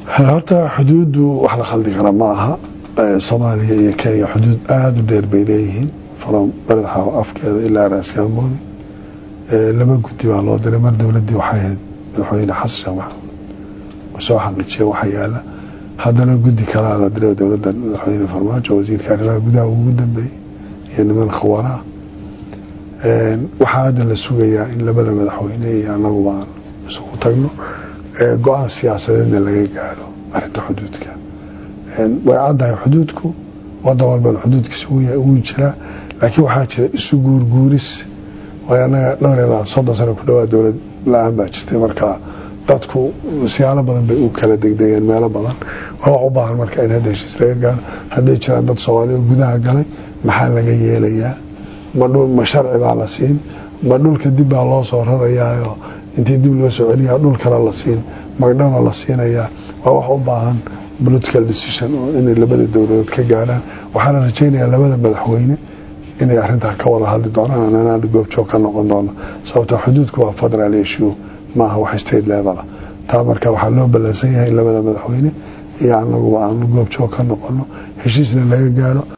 horta xuduuddu wax la khaldi kara ma aha soomaaliya iyo kenya xuduud aada u dheer bay leeyihiin from baredxaaw afkeeda ilaa raaskaambooni laba guddi baa loo diray mar dowladdii waxay ahayd madaxweyne xasan sheekh maxamuud soo xaqiijiya waxa yaala haddana guddi kalaa la diray dowladda madaxweyne farmaajo wasiirka arrimaha gudaha ugu dambeeyey iyo niman khawaraa waxaa hadda la sugayaa in labada madaxweyne iyo anaguba aan isugu tagno go-aan siyaasadeedna laga gaadho arinta xuduudka way caddahay xuduudku wadan walbana xuduudkiisa wuu jiraa laakiin waxaa jira isu guurguuris way anaga dhowr ilaa soddon sano ku dhawaa dowlad la-aan baa jirtay marka dadku siyaalo badan bay u kala degdegeen meelo badan waa wax u baahan marka in hadda heshiis laga gaadho hadday jiraan dad soomaaliya oo gudaha galay maxaa laga yeelayaa ma sharci baa la siin ma dhulka dib baa loo soo rarayaayo intii dib loo soo celiyaa dhul kale la siin magdhaba la siinayaa waa wax u baahan political decision oo inay labada dowladood ka gaadhaan waxaana rajaynayaa labada madaxweyne inay arintaa ka wada hadli doonaan anaan goobjoog ka noqon doono sababto xuduudku waa federal issue maaha wax state level taa marka waxaa loo ballansan yahay in labada madaxweyne iyo anaguba aanu goobjoog ka noqono heshiisna laga gaadho